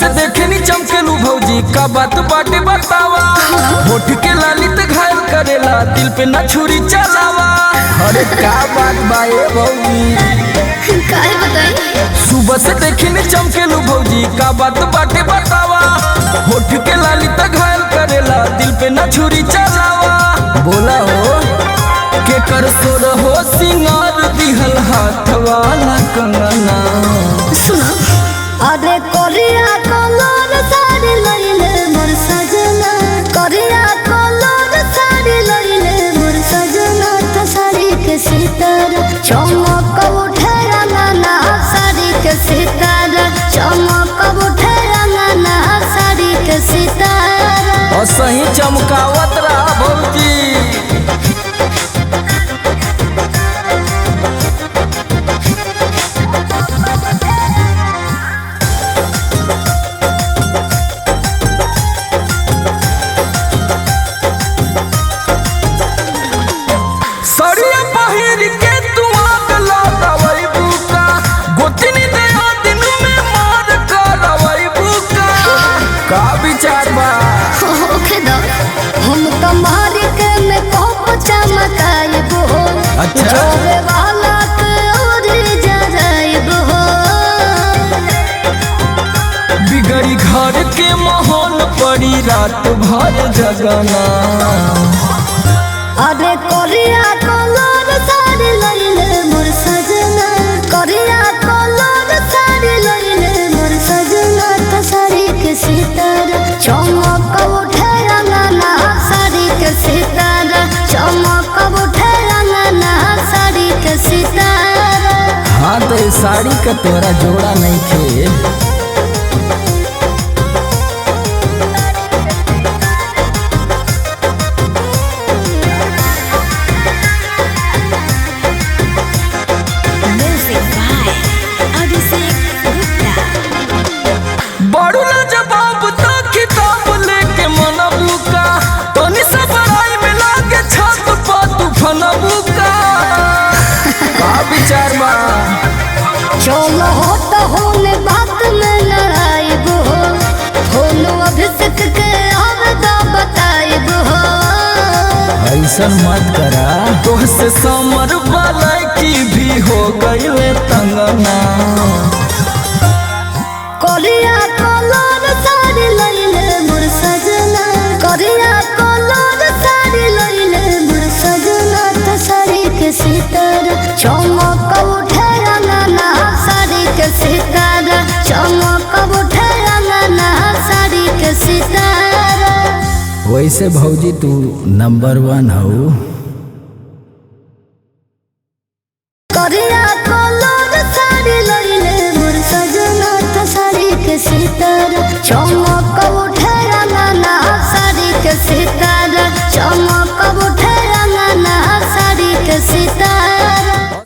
से देखे नी चमकेलू भौजी का बात बाटे बतावा होठ के लाली ते घायल करेला दिल पे ना छुरी चलावा अरे का बात बा ए भौजी काहे बताई सुबह से देखी नी चमकेलू भौजी का बात बाटे बतावा होठ के लाली ते घायल करेला दिल पे ना छुरी चलावा बोला हो के कर सोर हो सिंगार दिहल हाथ वाला कंगना सुनो अरे कोरिया कलर साड़ी लइले मोर सजना कोरिया कलर साड़ी लइले मोर सजना त साड़ी के सितारा चमक उठे रंगना साड़ी के सितारा चमक उठे रंगना साड़ी के सितारा और सही चमकावत रहा भौजी सड़िया पहिर के तू आग लगावई बुका गोतनी दया दिन में मार करवई बुका का विचार बा होखे दो हम तुम्हारे के में कोप चमकाइब हो अच्छा। जोरे वाला के और जराइब हो बिगड़ी घर के माहौल पड़ी रात भर जगना अरे कोरिया कलर साड़ी लइले मोर सजना कोरिया कलर साड़ी लइले मोर सजना त साड़ी के सितारा चमक उठे रंगना साड़ी के सितारा चमक उठे रंगना साड़ी के सितारा हाँ तो ये साड़ी का तोरा जोड़ा नहीं खे Music by Abhishek Gupta. बड़ू ना जवाब तो किताब लेके मनबू का तनी से बड़ाई में लागे छत पर तू फनबू का का विचार बा चलो होता होने बात में लड़ाइब हो होनो अभिषेक के आवदा बताइब हो ऐसन मत करा तोहसे समर वाला की भी हो गईले तंगना कोरिया कलर साड़ी लइले मोर सजना कोरिया कलर साड़ी लइले मोर सजना त साड़ी के सितारा चमक उठे रंगना साड़ी के सितारा चमक उठे रंगना साड़ी के सितारा वैसे भौजी तू नंबर वन हो कोरिया कलर साड़ी लइले मोर सजना त साड़ी के सितारा चमक